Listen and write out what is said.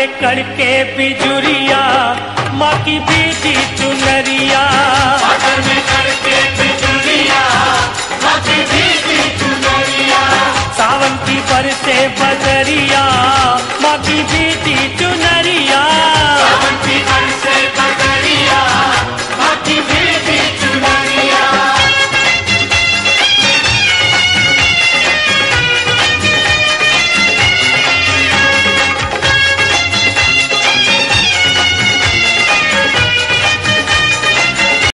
में कड़के बिजुरिया माँ की बीती चुनरिया सागर में करके बिजुलिया माथे भीगी चुनरिया सावन की बरसे बदरिया माँ की बीती चुनरिया